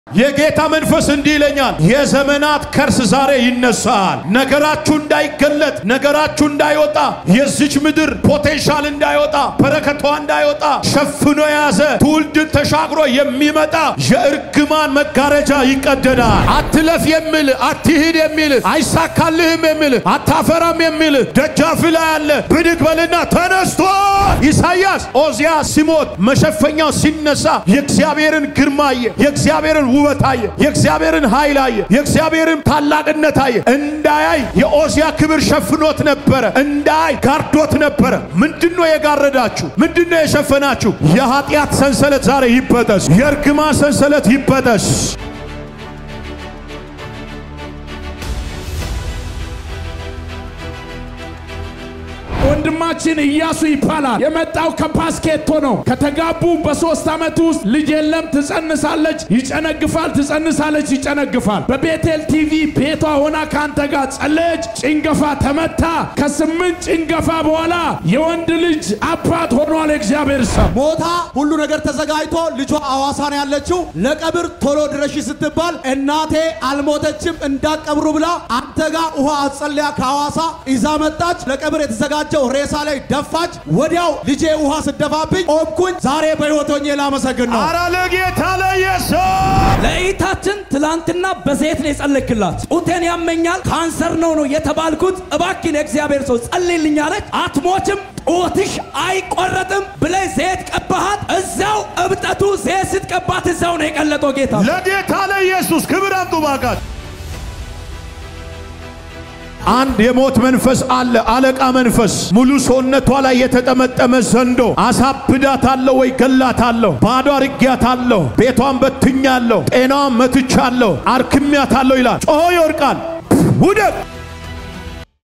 የጌታ መንፈስ እንዲህ ይለኛል፣ የዘመናት ከርስ ዛሬ ይነሳል። ነገራችሁ እንዳይገለጥ፣ ነገራችሁ እንዳይወጣ፣ የዚች ምድር ፖቴንሻል እንዳይወጣ፣ በረከቷ እንዳይወጣ ሸፍኖ የያዘ ትውልድን ተሻግሮ የሚመጣ የእርግማን መጋረጃ ይቀደዳል። አትለፍ የሚል አትሂድ የሚል አይሳካልህም የሚል አታፈራም የሚል ደጃፍ ላይ አለ። ብድግ በልና ተነስቶ ኢሳይያስ ኦዚያ ሲሞት መሸፈኛው ሲነሳ የእግዚአብሔርን ግርማ አየ። የእግዚአብሔርን ውበት አየ። የእግዚአብሔርን ኃይል አየ። የእግዚአብሔርን ታላቅነት አየ። እንዳያይ የኦዚያ ክብር ሸፍኖት ነበረ። እንዳያይ ጋርዶት ነበረ። ምንድነው የጋረዳችሁ? ምንድነው የሸፈናችሁ? የኃጢአት ሰንሰለት ዛሬ ይበጠስ። የእርግማ ሰንሰለት ይበጠስ። ወንድማችን ኢያሱ ይባላል። የመጣው ከፓስኬቶ ነው። ከተጋቡ በሶስት ዓመት ውስጥ ልጅ የለም። ትጸንሳለች፣ ይጨነግፋል፣ ትጸንሳለች፣ ይጨነግፋል። በቤቴል ቲቪ ቤቷ ሆና ከአንተ ጋር ጸለየች። ጭንገፋ ተመታ። ከስምንት ጭንገፋ በኋላ የወንድ ልጅ አባት ሆኗል። እግዚአብሔር ሰው ሞታ ሁሉ ነገር ተዘጋጅቶ ልጇ አዋሳ ነው ያለችው። ለቀብር ቶሎ ድረሺ ስትባል እናቴ አልሞተችም እንዳቀብሩ ብላ አንተ ጋር ውሃ አጸልያ ከሐዋሳ ይዛ መጣች። ለቀብር የተዘጋጀው ሬሳ ላይ ደፋች። ወዲያው ልጄ ውሃ ስደፋብኝ ቆምኩኝ። ዛሬ በሕይወት ሆኜ ላመሰግን ነው። አረ ለጌታ ለኢየሱስ ለእይታችን ትላንትና በዘይት ነው የጸለይክላት። ጡቴን ያመኛል ካንሰር ነው ነው የተባልኩት። እባክን የእግዚአብሔር ሰው ጸልይልኝ አለች። አትሞችም፣ ጡትሽ አይቆረጥም ብለህ ዘይት ቀባሃት። እዛው እብጠቱ ዘይት ስትቀባት እዛው ነው የቀለጠው ጌታ ለጌታ ለኢየሱስ ክብር አምጡ ባካችሁ። አንድ የሞት መንፈስ አለ፣ አለቃ መንፈስ ሙሉ ሰውነቷ ላይ የተጠመጠመ ዘንዶ። አሳብዳታለሁ ወይ ገላታለሁ፣ ባዶ አርጊያታለሁ፣ ቤቷን በትኛለሁ፣ ጤናዋን መትቻለሁ፣ አርክሚያታለሁ ይላል። ጮሆ ይወድቃል። ውደቅ